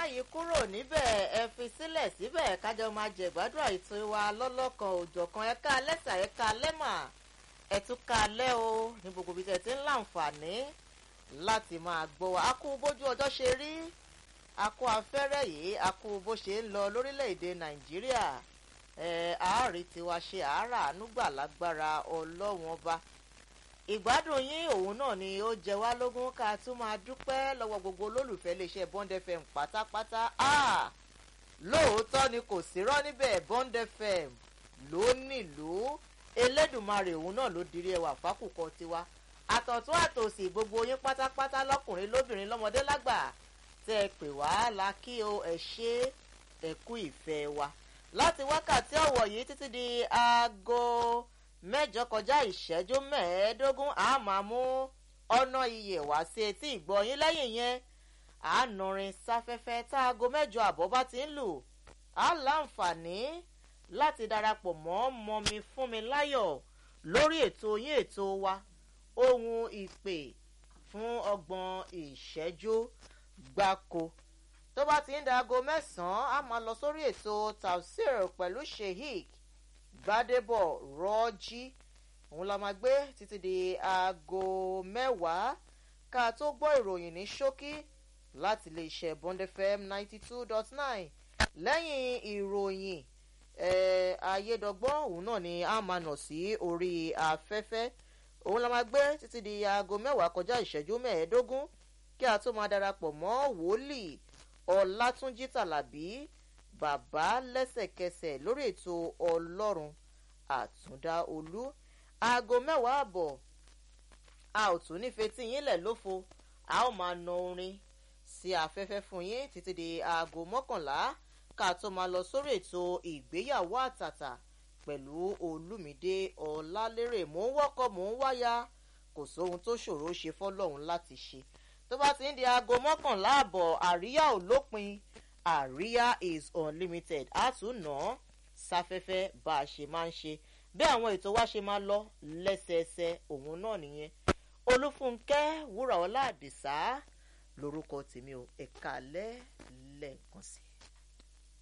yí kúrò níbẹ̀ ẹ fi sílẹ̀ síbẹ̀ kájọ máa jẹ̀gbádùn àìtó wa lọ́lọ́kan òjọ̀kan ẹ̀ka lẹ́sà ẹ̀ka lẹ́mà ẹ̀túnka lẹ́ o ní gbogbo ibi tẹ̀ tí ń láǹfààní láti máa gbọ́ wa a kú bójú ọjọ́ ṣe rí a kú afẹ́rẹ́ yìí a kú bó ṣe ń lọ lórílẹ̀‐èdè nàìjíríà ẹ̀ àárí tiwa ṣe àárà ànúgbà lágbára ọlọ́wọ́n ọba ìgbádùn yín òun náà ni ó jẹ wá lógún ká tún máa dúpẹ́ lọ́wọ́ gbogbo olólùfẹ́ iléeṣẹ́ bond fm pátápátá lóòótọ́ ni kò sí rọ́ níbẹ̀ bond fm ló nílùú elédùnmarè òun náà ló dirí ẹwà fákùkọ tiwa àtọ̀tún àtòsì gbogbo yín pátápátá lọ́kùnrin lóbìnrin lọ́mọdé lágbà tẹ́ ẹ pè wá la kí o ẹ ṣe ẹ kú ìfẹ́ wa láti wákàtí ọ̀wọ̀ yìí títí di aago mẹ́jọ kọjá ìṣẹ́jú mẹ́ẹ̀ẹ́dógún a máa mú ọ̀nà iyè wá sí etí ìgbọ̀nyín lẹ́yìn yẹn àánúrin sáfẹ́fẹ́ tá aago mẹ́jọ àbọ̀ bá ti ń lù á láǹfààní láti darapọ̀ mọ́ mọ́mi fún mi láyọ̀ lórí ètò yín ètò wa ohun ìpè fún ọgbọ̀n ìṣẹ́jú gbáko tó bá ti ń da aago mẹ́sàn-án a máa lọ sórí ètò tafsir pẹ̀lú sheik gbadebo rọ́jí òun la máa gbé títí di aago mẹ́wàá ká tó gbọ́ ìròyìn ní ṣókí láti lè ṣe bond fm ninety two dot nine lẹ́yìn ìròyìn ayédọ́gbọ́n òun náà ni a máa nà sí orí afẹ́fẹ́ òun la máa gbé títí di aago mẹ́wàá kọjá ìṣẹ́jú mẹ́ẹ̀ẹ́dógún kí a tó máa darapọ̀ mọ́ wòlíì ọ̀làtúnjì tàlàbí bàbá lẹ́sẹ̀kẹsẹ̀ lórí ètò ọlọ́run àtúndá olú aago mẹ́wàá àbọ̀ a ò tún nífẹ̀ẹ́ tí yín lẹ̀ lófo a ó máa na orin sí afẹ́fẹ́ fún yín títí di aago mọ́kànlá ká tó máa lọ sórí ètò ìgbéyàwó àtàtà pẹ̀lú olùmídé ọ̀làlérè mò ń wọ́kọ̀ mò ń wáyà kò sóhun tó ṣòro ṣe fọ́lọ́hún láti ṣe tó bá ti ń di aago mọ́kànlá àbọ̀ àríyá ò lópin àríyá is unlimited a tún nà án sáfẹ́fẹ́ bá a ṣe máa ń ṣe bí àwọn ètò wa ṣe máa lọ lẹ́sẹẹsẹ òun náà nìyẹn olúfúnkẹ́ wúrà ọlá àdìsá lórúkọ tèmi ò ẹ̀ka lẹ́ẹ̀lẹ́ẹ̀kan sí i.